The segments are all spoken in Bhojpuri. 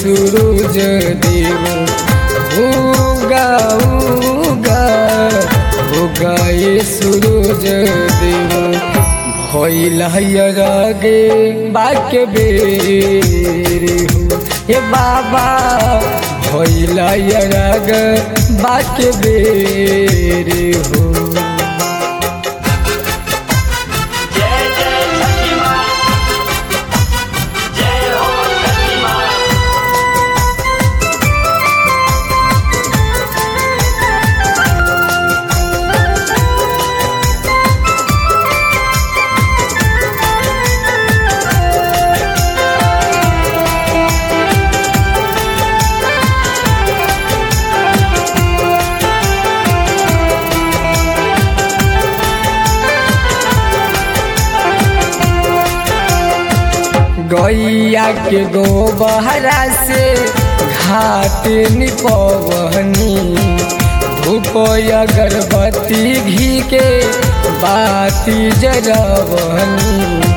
सूरज देव उगा उगा उगा ये सूरज देव भइल गे बाके बेर हो हे बाबा भइल ग बाके बेर हो जय जय छठी माँ जय हो छठी माँ गैया के गोबहरा से घाट निपवनी धूप अगरबत्ती घी के बाती जरवनी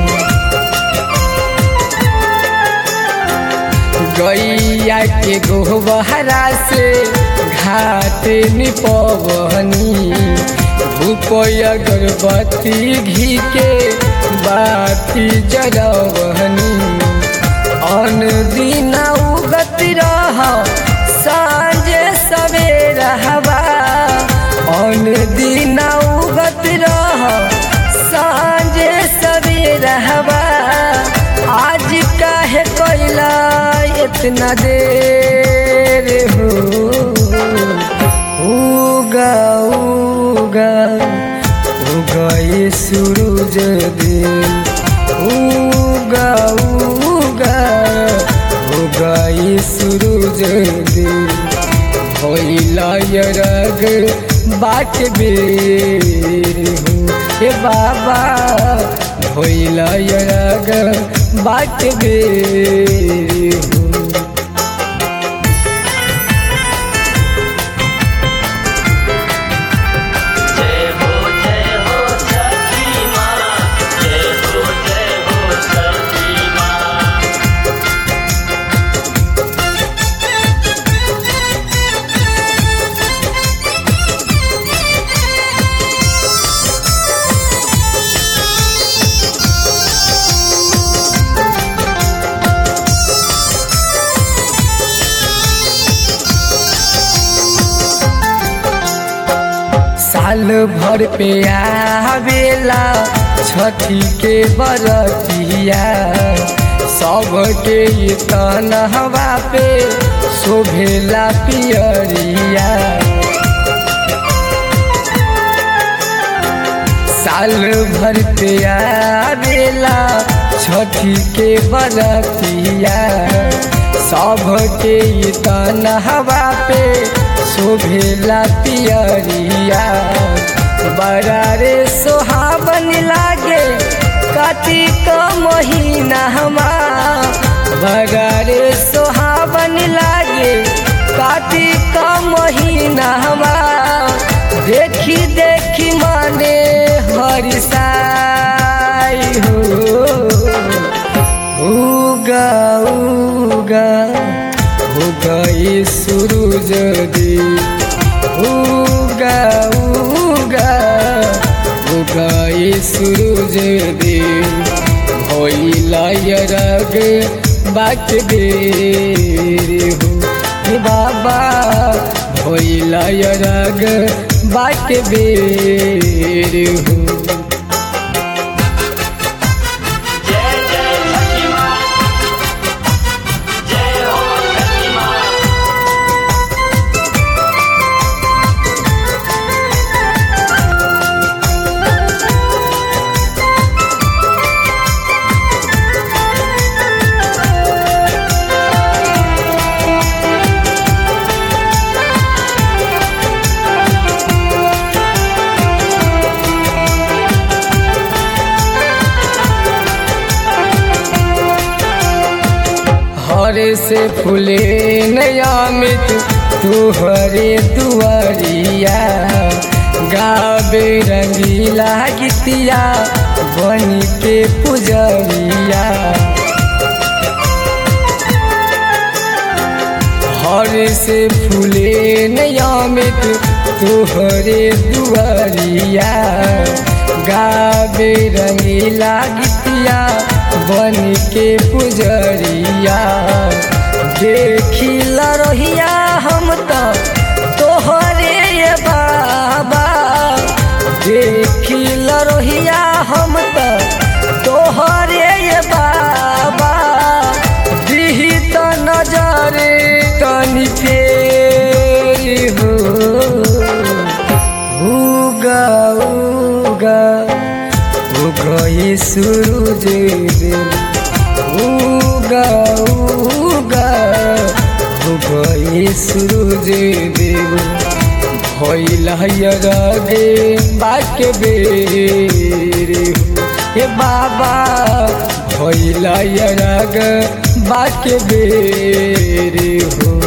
गैया के गोबहरा से घाट निपवनी धूप अगरबत्ती घी के बाती जरवनी अन दिन उगत रह साँझ सवेर हवा अन दिन उगत रह साँझ सवेर हवा आज काहे कैला इतना देर हो उगा उगा उगा ये सूरज देव उगा उगा उगा ये सूरज देव भइला यरग बाट बेर हो हे बाबा भइला यरग बाट बेर हो जय हो जय हो छठी माँ जय हो जय हो छठी माँ साल भर पे आवेला छठी के बरतिया सबके ये तनहवा पे शोभेला पियरिया साल भर पे आवेला छठी के बरतिया सबके ये तनहवा पे शोभेला पियरिया बड़ा रे सोहाबन लागे कार्तिक महीना हमार बड़ा रे सोहाबन लागे कार्तिक महीना हमार देखी देखी माने हरिसाई हो उगा उगा उगा ये सूरज देव उगा उगा उगा ये सूरज देव भइला यरग बाट बेर हो हे बाबा भइला यरग बाट बेर हो जय जय छठी माँ जय हो छठी माँ हरे से फूले नयामित तुहरे दुआरिया गावे रंगीला गीतिया बन के पुजरिया घर से फूले नियमित तोहरे दुआरिया गावे रंगीला गीतिया बन के पुजरिया देखी रहिया हम तो तोहरे ये बाबा देखी रहिया हम तो तोहरे ये बाबा दिही तो नजरे तनी फेरी हो उगा उगा उगा ये सूरज देव उगा उगा उगा ये सूरज देव भइल गे बाके बेरे हो हे बाबा भइल ग बाके बेरे हो